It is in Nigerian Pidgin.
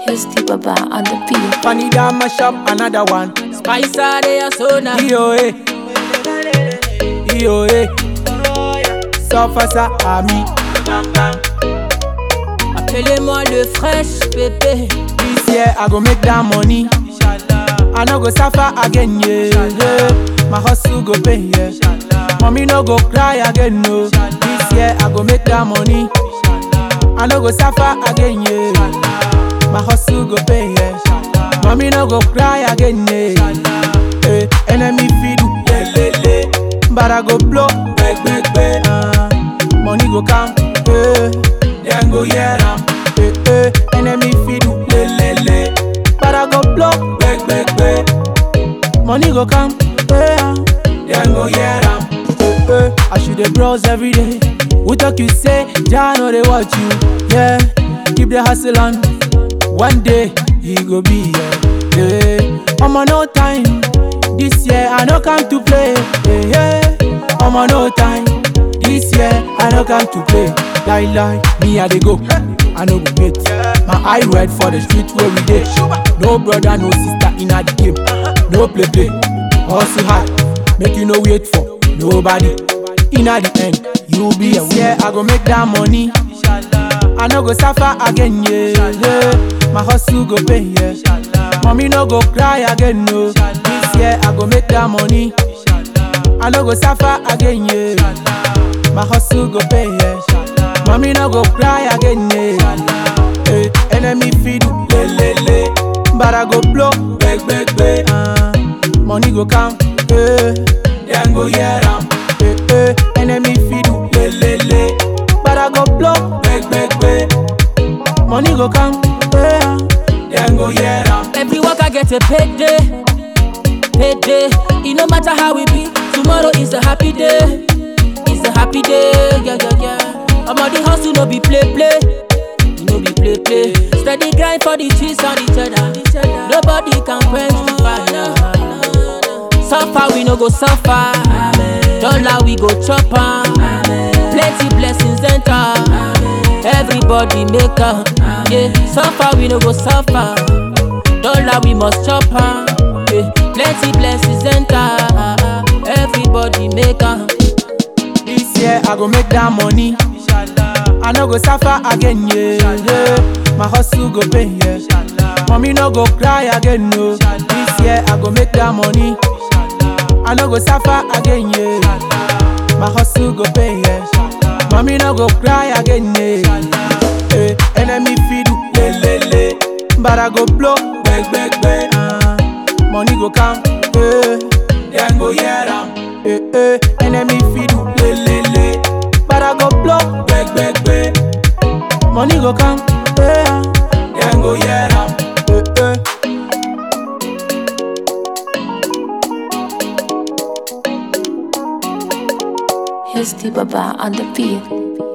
Here's the Baba on the beat. Funny down my shop, another one. Spicer, they are so now. EOA. EOA. Suffer Ami. Appelez-moi le fresh bébé. This year I go make that money. I no go suffer again, yeah. yeah. My hustle go pay, yeah. Mommy no go cry again, no. This year I go make that money. I no go suffer again, yeah. My hustle go pay, yeah. Mommy no go cry again, yeah. Hey, enemy feed, yeah, le, le. But I go blow, beg, beg, beg. Uh, money go come, hey. Then go hear am, hey, hey. Enemy feed, le, le, le. But I go blow, beg, beg, beg. Money go come, hey. uh, Then go hear am, hey, hey. I should dey browse every day. Who talk you say, Jah know they watch you, yeah. Keep the hustle on. One day he go be here. Yeah. I'm on no time. This year I no come to play. Yeah, yeah. I'm on no time. This year I no come to play. Lie lie, me I dey go. I no go wait. My eye red for the street where we dey. No brother, no sister in the game. No play play. Hustle hard, make you no wait for nobody. Inna the end, you be a winner. Yeah, I go make that money. I no go suffer again, yeah, yeah. My hustle go pay, yeah. Mommy no go cry again, no. This year I go make that money. I no go suffer again, yeah. My hustle go pay, yeah. Mommy no go cry again, yeah. Hey, enemy feed, le le le. But I go blow, beg beg beg. Uh, money go come, hey. Then go hear am, hey hey. Enemy feed, le le le. But I go blow, beg beg beg. Money go come, hey. Then go hear am. Every work I get a payday. Payday. It no matter how we be. Tomorrow is a happy day. It's a happy day. Yeah, yeah, yeah. I'm on the hustle, no be play, play. You no be play, play. Steady grind for the cheese on each other. Nobody can quench the fire. Suffer, we no go suffer. Dollar, we go chop am. Plenty blessings enter. Everybody make up. Yeah, suffer, we no go suffer. Dollar, we must chop am. Yeah, plenty blessings enter. Everybody make up. This year I go make that money. I no go suffer again, yeah. yeah. My hustle go pay, yeah. Mommy no go cry again, no. This year I go make that money. I no go suffer again, yeah. My hustle go pay, yeah. Mommy no go cry again, yeah. Hey, enemy feed, le le le. But I go blow, beg beg beg. Uh, money go come, hey. Then go hear am, hey hey. Enemy feed, le le le. But I go blow, beg beg beg. Money go come, hey. Then go hear am, hey hey. Here's the Baba on the beat.